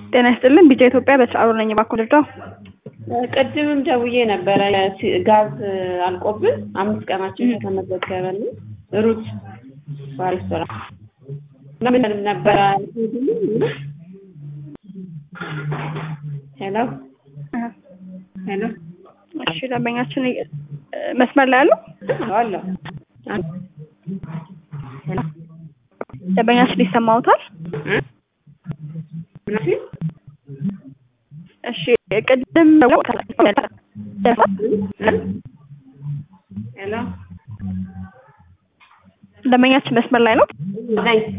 ጤና ይስጥልን ቢጫ ኢትዮጵያ በስራሩ ነኝ ባኮ ልርዳው ቅድምም ደውዬ ነበረ ጋዝ አልቆብን አምስት ቀናችን ከተመዘገበን ሩት ሬስቶራንት ምን ነበረ ሄሎ ሄሎ እሺ ደንበኛችን መስመር ላይ ያለው አለ ደንበኛችን ይሰማውታል እሺ ቅድም ሄሎ ደንበኛችን መስመር ላይ ነው ነኝ